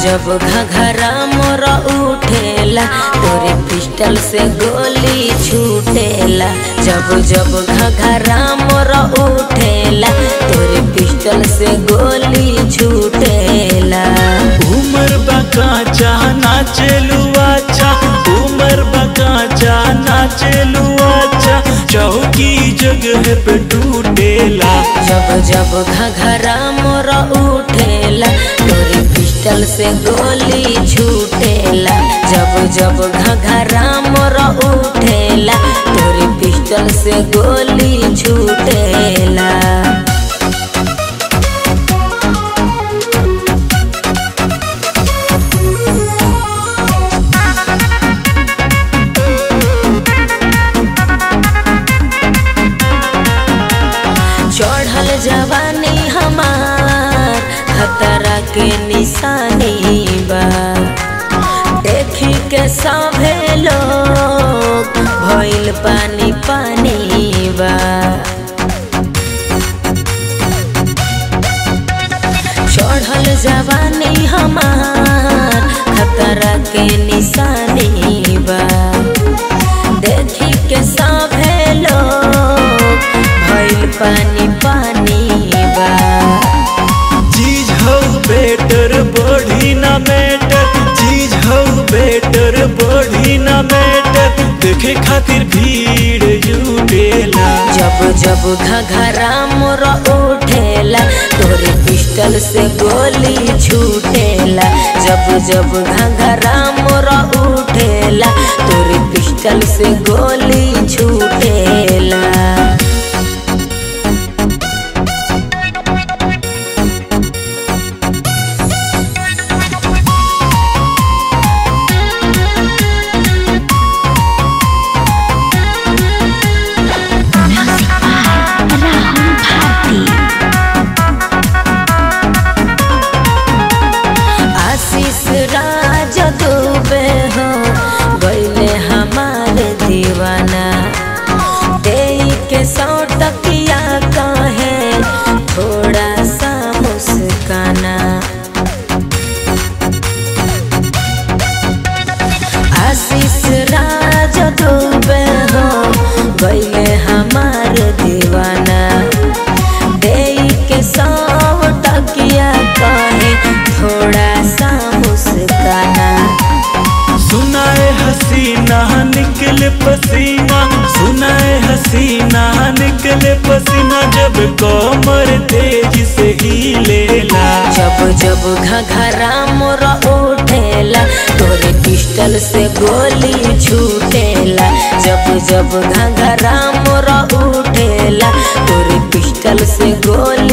जब घघरा मोर उठेला तोरे पिस्टल से गोली छूटेला जब जब घघरा मोर उठेला तोरे पिस्टल से गोली छूटेला उमर बकाचा नाचेलू अच्छा उमर बकाचा नाचेलू अच्छा चौकी जगह पे टूटेला जब जब घघरा मोर उठेला तोरे पिस्टल से गोली छूटेला जब जब घघरा मोर उठेला तोरे पिस्टल से गोली छूटेला चढ़ल जवानी हमार खतरा के निशानी बा देखी के सभे लोग भइल पानी पानी बा चढ़ल जवानी हमार खतरा के निशानी बा देखी के सभे लोग भइल पानी पानी बा चीज हो बेटर बॉडी ना मैटर चीज हो बेटर बॉडी ना मैटर देखे खातिर भीड़ जुटेला जब जब घघरा मोर उठेला तोरे पिस्टल से गोली छूटेला जब जब घघरा मोर उठेला तोरे पिस्टल से गोली छूटेला Music by Rahul Bharti. आशीष राज दुबे हो गईले हमार दीवाना दे के सौ टकिया कहे थोड़ा सा मुस्काना आशीष राज दुबे हो गईले हमार दीवाना दे के सौ टकिया कहे थोड़ा सा मुस्काना सुनाए हसीना निकले पसीना सुनाए हसीना निकले पसीना जब कोमर तेज से हिलेला जब जब घघरा मोर उठेला तोरे पिस्टल से गोली छूटेला जब जब घघरा मोर उठेला तोरे पिस्टल से गोली